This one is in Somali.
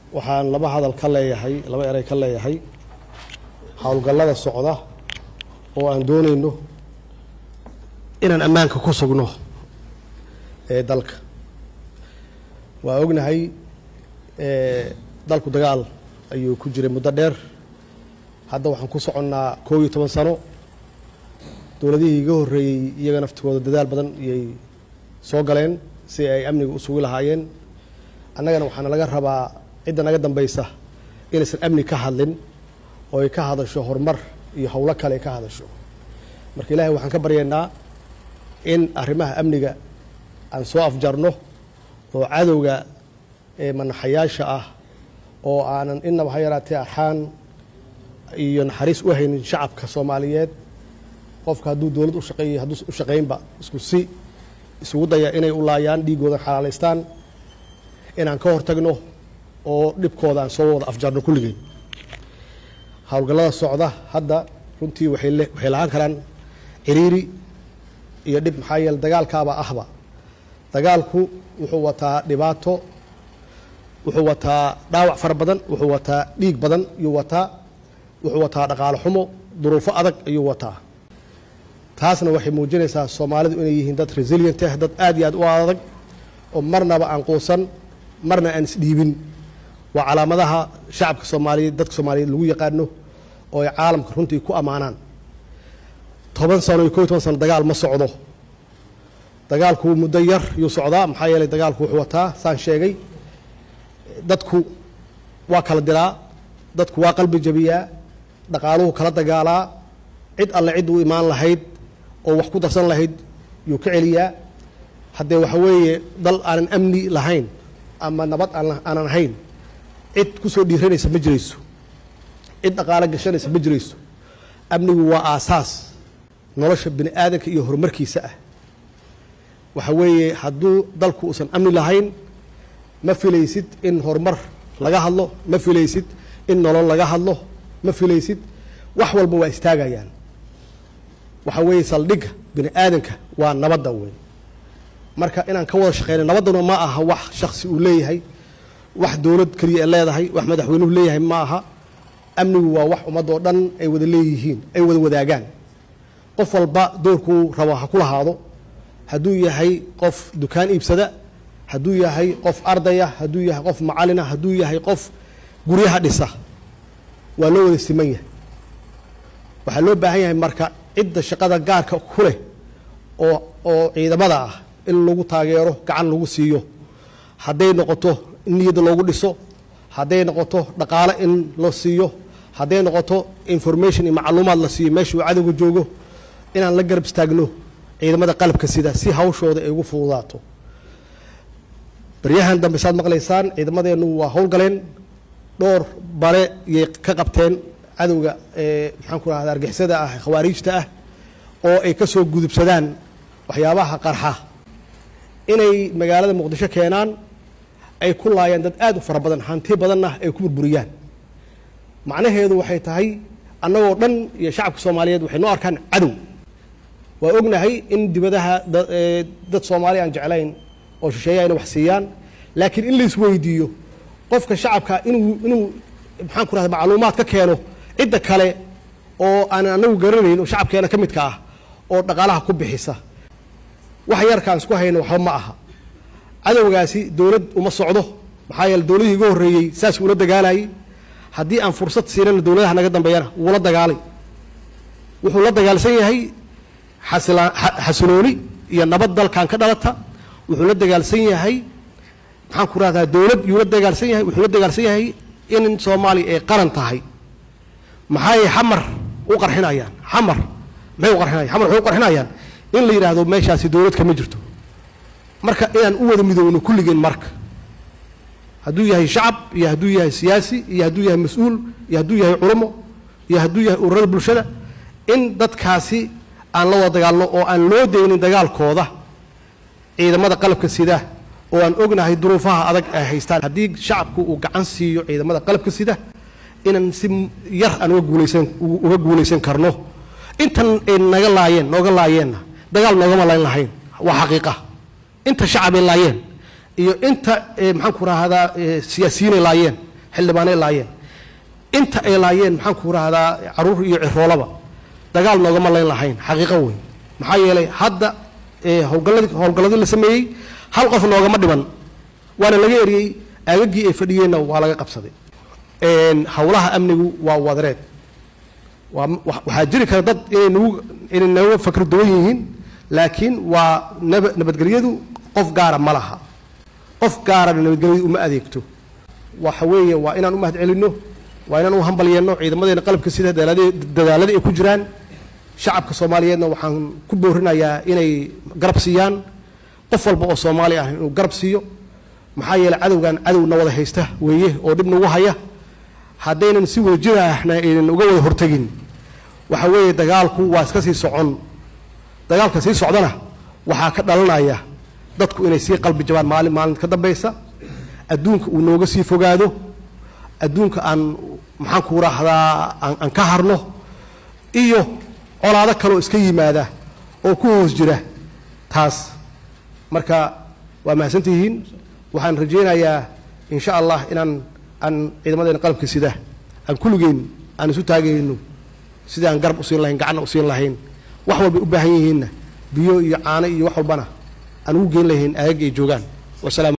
waxaan laba hadal ka leeyahay laba erey ka leeyahay howlgallada socda oo aan doonayno inaan ammaanka ku sugno ee dalka waa ognahay dalku dagaal ayuu ku jiray muddo dheer hadda waxaan ku soconnaa koob iyo toban sano dowladihii iga horreeyey iyaga naftigooda dadaal badan iyay soo galeen si ay amniga u sugi lahaayeen annagana waxaana laga rabaa cidda naga dambaysa inaysan amni ka hadlin oo ay ka hadasho horumar iyo howlo kale ay ka hadasho marka ilaahay waxaan ka baryaynaa in arrimaha amniga aan soo afjarno oo cadowga ee manaxayaasha ah oo aanan inaba ha yaraatee arxaan iyo naxariis u haynin shacabka soomaaliyeed qofka hadduu dowlad u shaqeeyay hadduu u shaqaynba isku si isugu daya inay u laayaan dhiiggoodan xalaalaystaan inaan ka hortagno oo dhibkooda aan soo wada afjarno kulligeen howlgallada socda hadda runtii waxay waxay lahaan karaan ciriiri iyo dhib maxaa yeele dagaalkaaba ahba dagaalku wuxuu wataa dhibaato wuxuu wataa dhaawac fara badan wuxuu wataa dhiig badan ayuu wataa wuxuu wataa dhaqaalo xumo duruufo adag ayuu wataa taasna waxay muujinaysaa soomaalidu inay yihiin dad resilient ah dad aad iyo aad u adag oo marnaba aan quusan marna aan isdhiibin waa calaamadaha shacabka soomaaliyeed dadka soomaaliyeed lagu yaqaano oo ay caalamka runtii ku ammaanaan toban sano iyo kob iyo toban sano dagaal ma socdo dagaalku muddo yar yuu socdaa maxaa yeelay dagaalku wuxuu wataa saan sheegay dadku waa kala diraa dadku waa qalbi jabiyaa dhaqaaluhu kala dagaalaa cid alle cid u imaan lahayd oo wax ku darsan lahayd yuu ka celiyaa haddee waxa weeye dal aanan amni lahayn ama nabad aanan ahayn cid ku soo dhiiranaysa ma jirayso cid dhaqaalo gashanaysa ma jirayso amnigu waa aasaas nolosha bini aadanka iyo horumarkiisa ah waxa weeye hadduu dalku uusan amni lahayn ma filaysid in horumar laga hadlo ma filaysid in nolol laga hadlo ma filaysid wax walba waa istaagayaan waxa weeye saldhigga bini aadanka waa nabadda wey marka inaan ka wada shaqeyna nabadduna ma aha wax shaksi uu leeyahay wax dowlad keliya ay leedahay wax madaxweynuhu leeyahay ma aha amnigu waa wax ummadoo dhan ay wada leeyihiin ay wada wadaagaan qof walba doorkuu rabo ha ku lahaado hadduu yahay qof dukaan iibsada hadduu yahay qof ardaya hadduu yahay qof macalina hadduu yahay qof guryaha dhisa waa loo wada siman yahay waxaa loo baahan yahay marka cidda shaqada gaarka ku leh oo oo ciidamada ah in lagu taageero gacan lagu siiyo hadday noqoto in niyadda loogu dhiso hadday noqoto dhaqaale in la siiyo hadday noqoto information iyo macluumaad la siiyo meesha uu cadowga joogo inaan la garab istaagno ciidamada qalabka sida si hawshooda ay ugu fududaato baryahan dambe saad maqlaysaan ciidamadeennu waa howlgaleen dhowr bare yay ka qabteen cadowga maxaan ku rahda argixisada ah khawaariijta ah oo ay ka soo gudubsadaan waxyaabaha qarxa inay magaalada muqdisho keenaan ay ku laayaan dad aad u fara badan hanti badanna ay ku burburiyaan macnaheedu waxay tahay annagoo dhan iyo shacabka soomaaliyeed waxay noo arkaan cadow waa ognahay in dibadaha dad soomaali aan jeclayn oo shisheeya ayna wax siiyaan laakiin in la isweydiiyo qofka shacabka inuu inuu maxaan ku rahda macluumaad ka keeno cidda kale oo aanan anagu garanayn oo shacabkeena ka midka ah oo dhaqaalaha ku bixisa wax yarkaan isku hayno waxba ma aha cadowgaasi dowlad uma socdo maxaa yeele dowladihii iga horreeyey saas uula dagaalayay haddii aan fursad siinana dowladaha naga dambeeyana wuula dagaalay wuxuu la dagaalsan yahay xasilooni iyo nabad dalkan ka dhalata wuxuu la dagaalsan yahay maxaan ku rahdaa dowlad yuu la dagaalsan yahay wuxuu la dagaalsan yahay in soomaaliya ay qaran tahay maxay xamar u qarxinayaan xamar maxay u qarxinayaan xamar waxay u qarxinayaan in la yidhaahdo meeshaasi dowlad kama jirto marka inaan u wada midoowno kulligeen marka hadduu yahay shacab iyo hadduu yahay siyaasi iyo hadduu yahay mas-uul iyo hadduu yahay culamo iyo hadduu yahay ururada bulshada in dadkaasi aan la wada dagaalno oo aan loo daynin dagaalkooda ciidamada qalabka sida oo aan ognahay duruufaha adag ay haystaan haddii shacabku uu gacan siiyo ciidamada qalabka sida inaan si yar aan uga guulaysan uga guulaysan karno intan ay naga laayeen nooga laayeenna dagaal noogama layn lahayn waa xaqiiqa inta shacabay laayeen iyo inta maxaan ku rahdaa siyaasiyiinay laayeen xildhibaanay laayeen inta ay laayeen maxaan ku rahdaa caruur iyo ciroolaba dagaal noogama layn lahayn xaqiiqo wey maxaa yeelay hadda howlgalladii howlgalladii la sameeyey hal qof noogama dhiman waana laga eriyey aagaggii ay fadhiyeenna waa laga qabsaday howlaha amnigu waa wadareed waa waxaa jiri kara dad inay nagu inay naga fakr duwan yihiin laakiin waa naba nabadgelyadu qof gaara ma laha qof gaarana nabadgelyadu uma adeegto waxa weeye waa inaan u mahad celinno waa inaan u hambalyeeno ciidamadeena qalabka sida dadaaladii ay ku jiraan shacabka soomaaliyeedna waxaan ku boorinayaa inay garab siiyaan qof walba oo soomaali ah inuu garab siiyo maxaa yeeley cadowgan cadowna wada haysta weeye oo dhib nagu haya haddaynan si wada jir ahna aynan uga wada hortegin waxa weeye dagaalku waa iska sii socon dagaalka sii socdana waxaa ka dhalanaya dadku inay sii qalbi jabaan maalin maalinta ka dambaysa adduunka uu nooga sii fogaado adduunka aan maxaan ku raahdaa aan ka harno iyo colaado kaloo iska yimaada oo ku hoos jira taas marka waa mahadsantihiin waxaan rajaynayaa in sha allah inaan aan ciidamadeena qalabka sida aan kulligeen aan isu taagayno sidii aan garab usiin lahayn gacanna usiin lahayn wax walbay u baahan yihiinna biyo iyo caano iyo wax walbana aan ugu geyn lahayn aagaga ay joogaan wasalaam